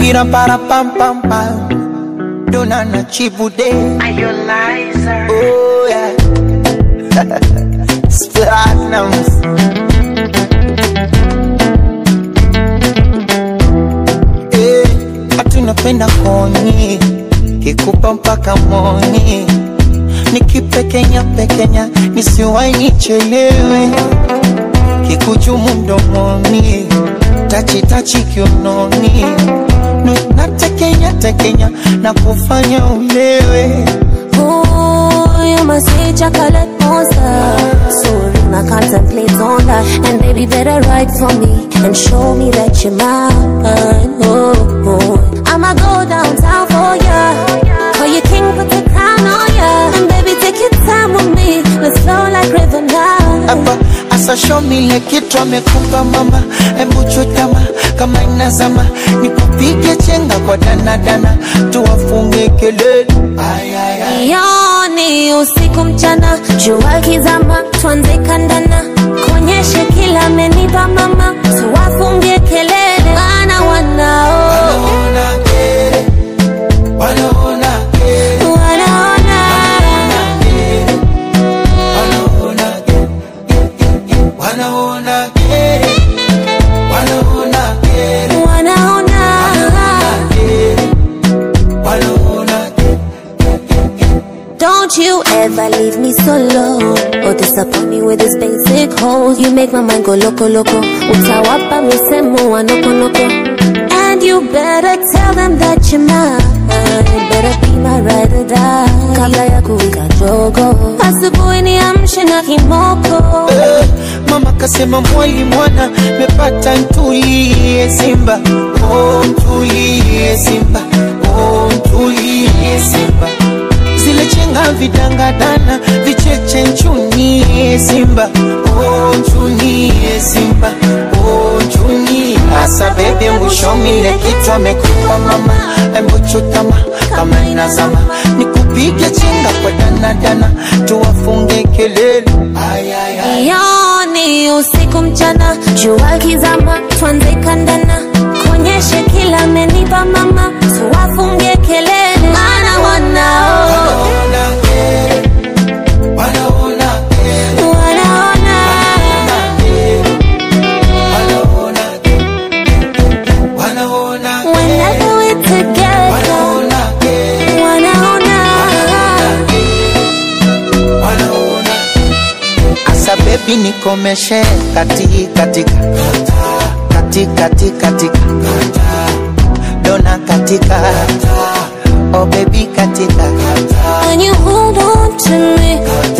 Ira para pam pam pam. Dona na chibude. Are you liar? Oh yeah. Platinums. Eh, hatunapenda koni kikupa mpaka moni nikipekenya pekenya nisiwai nichelewe kikuchumu mdomoni tachitachi kiunoni Nu- natekenya tekenya na kufanya ulewe Ooh, you must say chocolate monster. So I contemplate on that. And baby, better write for me and show me that you're mine. Oh, oh. I'ma go downtown for ya. Call you king, put the crown on ya. And baby, take your time with me. Let's flow like river now. hapa asa show me ile kitu amekupa mama, hebu chutama kama inazama, nikupige chenga kwa danadana, tuwafunge kelele ay, ay, ay. Yoni usiku mchana, jua kizama, tuanze kandana, kuonyeshe kila amenipa mama, tuwafungie kelele, maana wanao Wanaona kere, wanaona kere, wanaona wanaona kere, wanaona kere, wanaona kere, wanaona kere, wanaona kere. Don't you ever leave me solo or disappoint me with this basic hoes. You make my mind go loco loco. Utawapa misemo wa noko noko. And you better tell them that you're mine. Better be my ride or die. Kabla ya kuwika jogo. Asubuhi niamshe na kimoko. Eh, Mama kasema mwali mwana mepata ntulie Simba, oh ntulie Simba, oh ntulie Simba. Zile chenga vidangadana vicheche nchunie Simba, oh nchunie Simba, oh nchunie. Asa bebe mwishomile kitu amekupa mama, embu chutama kama inazama, nikupige chenga kwa danadana, tuwafunge kelele ay, ay, ay. Yoni usiku mchana, jua kizama, tuanze kandana, kuonyeshe kila amenipa mama, tuwafunge kelele, maana wanao Wanaona kere, wanaona kere, wanaona wanaona kere, wanaona kere, whenever we together, wanaona kere, wanaona wanaona Asa baby nikomeshe kati katika kati kati katika dona katika oh baby katika when you hold on to me,